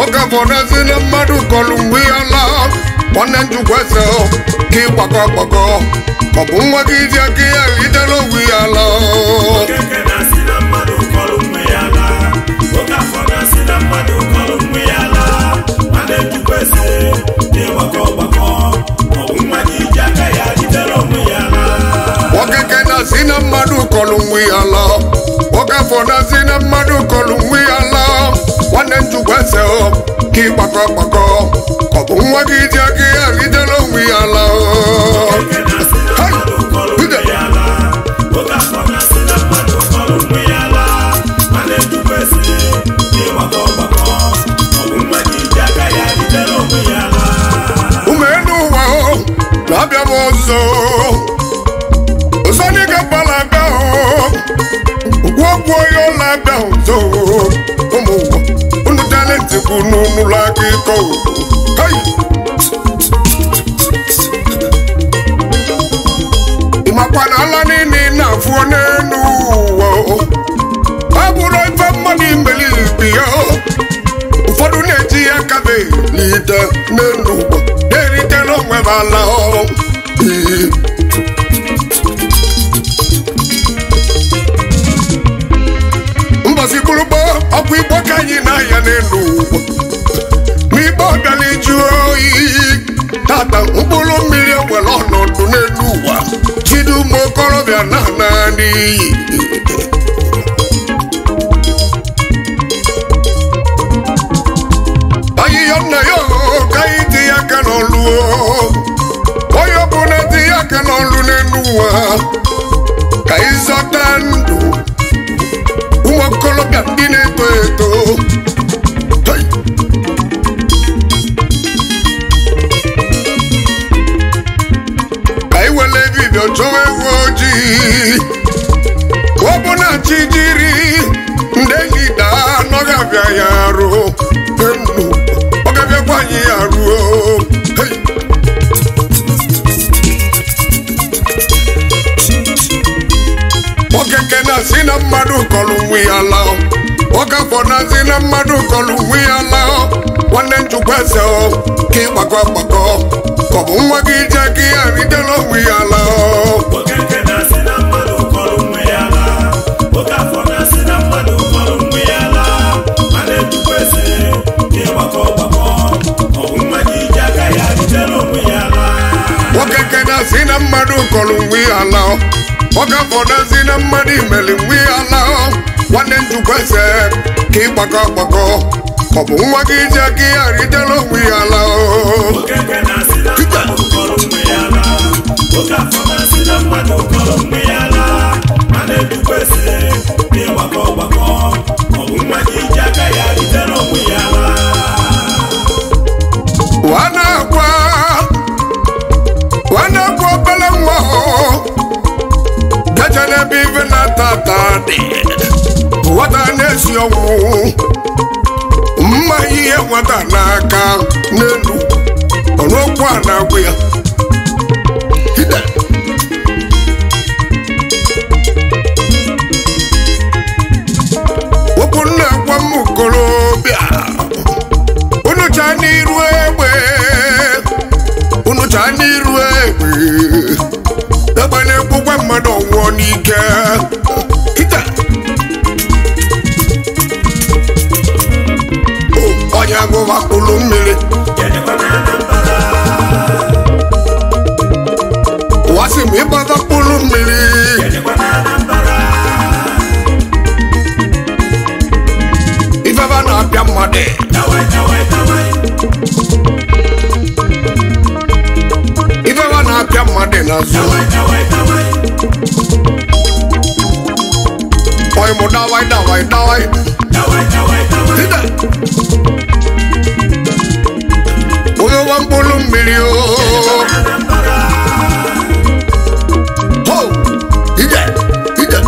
nwoke fọdụzi na mmadụ kọlụ mgbe ya laa nwanne njukwese ka ịgbakọ gbakọ ọ bụ nwa gị ji aka ya ridere onwe ya laa Okeke na-asị na mmadụ kọrọ mgbe ya laa. Oke afọ na-asị na mmadụ kọrọ mgbe ya laa. Nwanne Chukwu eze na-ịgbakọ ọgbakọ. Ọ bụ nwa gị ji aka ya jidere onwe ya laa. Okeke na-asị na mmadụ kọlụ nwe ya laa nwoke afọ na-asị na mmadụ kọlụ nwe ya laa nwanne njukwese ka ịgbakọ gbakọ ọ bụ nwa gị ji aka ya ridere onwe ya laa Okeke na-asị na mmadụ kọrọ mgbe ya laa. Oke afọ na-asị na mmadụ kọrọ mgbe ya laa. Nwanne Chukwu eze na-ịgbakọ ọgbakọ. Ọ bụ nwa gị ji aka ya jidere onwe ya laa. umenu ụwa o na-abịa m ọzọ ọzọdịga gbala abịa o gwọgwọ ya ọla abịa ọzọ ụmụ ụwa unu talenti bụ n'ụlọ aka ịkọ Hey! ịmakwa na ala niile ị na-afụ n'elu ụwa o. ọ bụrụ ife mmadụ imeli ibi ya o. ụfọdụ na-eji ya kabe n'ite n'elu ụgbọ na-erite n'onwe m ala ọrụ Ee. mbọsi bụrụgbọ ọkụ igbo ka anyị na-aya n'elu ụgbọ ma igbo bịala iju oyi tata mkpụrụ mmiri ewere ọnọdụ n'elu ụwa jide ụmụ okorobịa na ana n'iyi ahịhịa nna ya o, ka anyị tinye aka n'ọlụ o. onye ọbụla tinye aka n'ọlụ n'elu ụwa ka anyị zọta ndụ ụmụ okorobịa ndị na-eto eto Hey! ka anyị were ebibia chọwa ewu ojii ọ bụ na chi jiri ndị lida anọghị abịa ya arụ enu ọ ga-abịakwa anyị ya ruo Hey! okeke na-asị na mmadụ kọlụ nwe ya laa ọgafọ na-asị na mmadụ kọlụ nwe ya laa nwanne njikwa eze ọ ka ịgbakọ gbakọ ka ọ bụ nwa gị ji aka ya ridela onwe ya laa Okeke na-asị na mmadụ kọrọ mgbe ya laa. Oke afọ na-asị na mmadụ kọrọ mgbe ya laa. Nwanne Chukwu eze na-ịgbakọ ọgbakọ. Ọ bụ nwa gị ji aka ya jidere onwe ya laa. okeke na-asị na mmadụ kọlụ nwe ya laa ọgafọ na-asị na mmadụ imeli nwe ya laa nwanne njikwa eze ka ịgbakọ gbakọ ka ọ bụ nwa gị ji aka ya ridela onwe ya laa Okeke na-asị na mmadụ kọrọ mgbe ya laa. Oke afọ na-asị na mmadụ kọrọ mgbe ya laa. Nwanne Chukwu eze na-ịgbakọ ọgbakọ. Ọ bụ nwa gị ji aka ya jidere onwe ya laa. wanakwa wanakwa obele nwa gaje n'ebe ife na-ata dị nwata na-esi ọnwụ mma ihe nwata n'aka n'elu ọnụokwu a na-agwụ ya Ide. okwu nna-agwa m okorobịa unu chaa n'iru egbe unu chaa n'iru egbe egbe na-egbukwa mmadụ ọnwụọ n'ike Ite. O, onye agụba kpụrụ mmiri ụwa sị m ịgbata kpụrụ mmiri ifeba na-apịa mmadụ ifeba na-apịa mmadụ n'azụ oyi mụ dawai dawai dawai Ide. onye nwa mkpụrụ mmiri o Ho! Ide! Ide!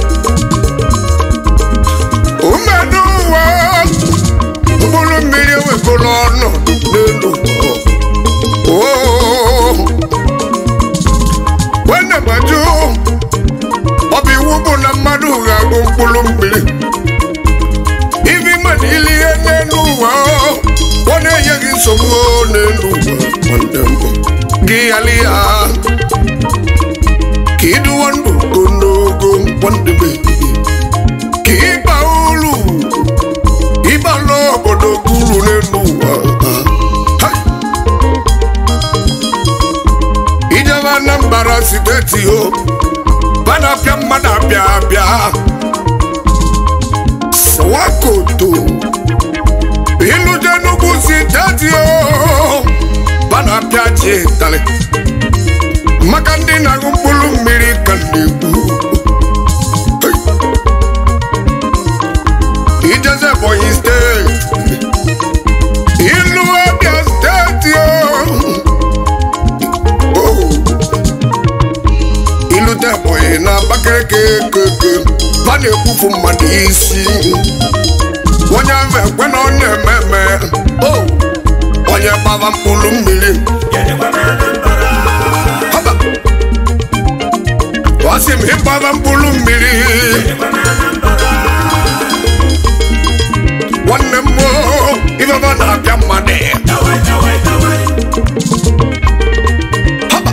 umedu ụwa mkpụrụ mmiri ewekọrọ ọnụ n'elu Oo! nwanne gbaju ọ bụ iwu bụ na mmadụ ga-agụ mkpụrụ mmiri ibi mmadụ ili ihe n'elu ụwa o. gị yali ya ka ịdụwa ndụ ogologo nkwandebe ka ịba ulu ịbala obodo guru n'elu ụwa Ha! ijebe anambra steeti o banapịa mmadụ abịa abịa swakoto ilute n'ugwu steeti o banapịa ji ịtalị maka ndị na-aṅụ mkpụrụ mmiri ka na-ekwu ijeze ebonyi steeti ilu abịa steeti o ilute ebonyi na abakaliki keke va na-ekwufu mmadụ isi onye ahụ ekwe na ọ na-eme eme o onye gbaba mkpụrụ mmiri haba ọ sị m ịgbaba mkpụrụ mmiri nwanne m o ifefe na-abịa mmadụ haba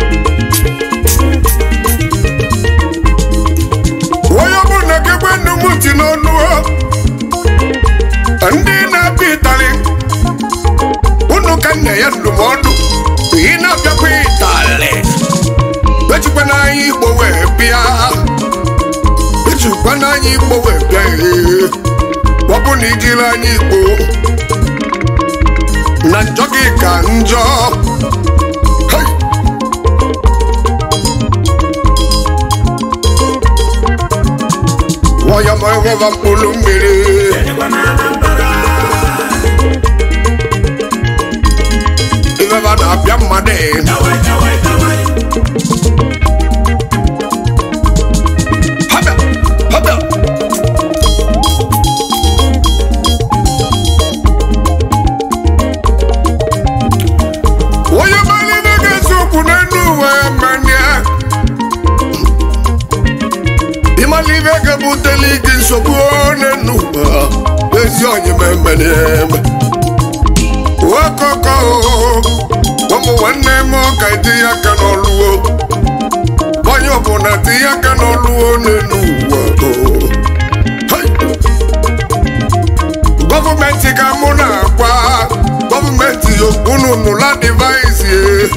onye ọbụrụ na kekwe nnu m ti n'ọnụ o ndị na-abịa ịtalị unu ka nne ya ndụmọdụ ị na-abịakwa ịtalị ejikwa n'anya igbo wee bịa ejikwa n'anya igbo wee bịa ee. ọ bụ na ijiri anya igbo na njọ gị ka njọ Hey! Waya ma enweba mkpụrụ mmiri ifeba na-abịa mmadụ Haba! Haba! onye mara ibe ga-esi okwu n'elu uwe mania ịmala ibe ga-ebuteli gị nsogbu n'elu ụwa ezi onye memeneme okoko ụmụ nwanne m ka etinye aka n'ọlụwo onye ọbụla tinye aka n'ọlụwo n'elu ụwa o. Hey! gọọmenti ka mụ na-agwa gọọmenti unu nụla divaịsị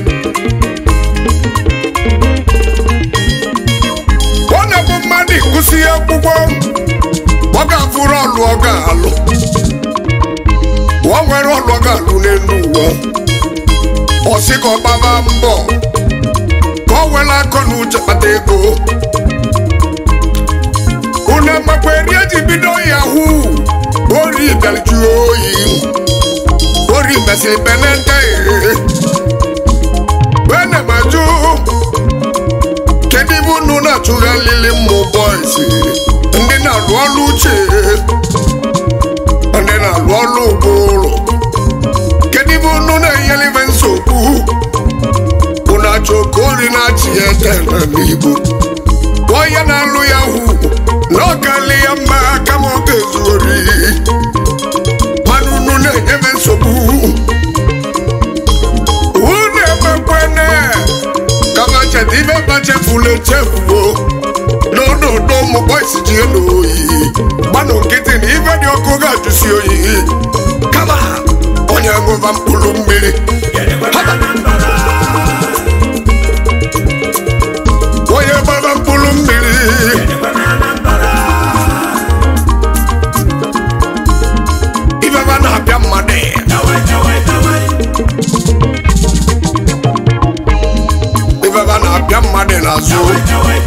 ọ na-bụ mmadụ ịgụsị akwụkwọ ọ ga-afụrụ ọlụ ọ ga-alụ ọ nwere ọlụ ọ ga-alụ n'elu ụwa ọ sị ka ọ gbaba mbọ ka ọ were akọ na uche kpata ego unu amakwa eri eji bido yahoo ori bịarju oyi ori mesịrị benete wene maju kedu ibe unu na-achụghalili mmụ bọis ndị na-alụ ọlụ uche ndị na-alụ ọlụ ụbụrụ kedu ibe unu na-enyere ibe nsogbu unu achọ ka ori na-achị ya etela n'igbo onye na-alụ ya hụ na ọ kalị ya mma kama ọ ga-ezu ori mana unu na-enyebe nsogbu unu emekwene kama cheta ibe bachefula echefuo n'ọnọdụ ụmụ bọisi ji elu oyi gbanụ nkịtị na ibe dị ọkụ ga-ajụsi oyi kama onye ṅụba mkpụrụ mmiri Haba! onye gbaba mkpụrụ mmiri ibeba na-abịa mmadụ ibeba na-abịa mmadụ n'azụ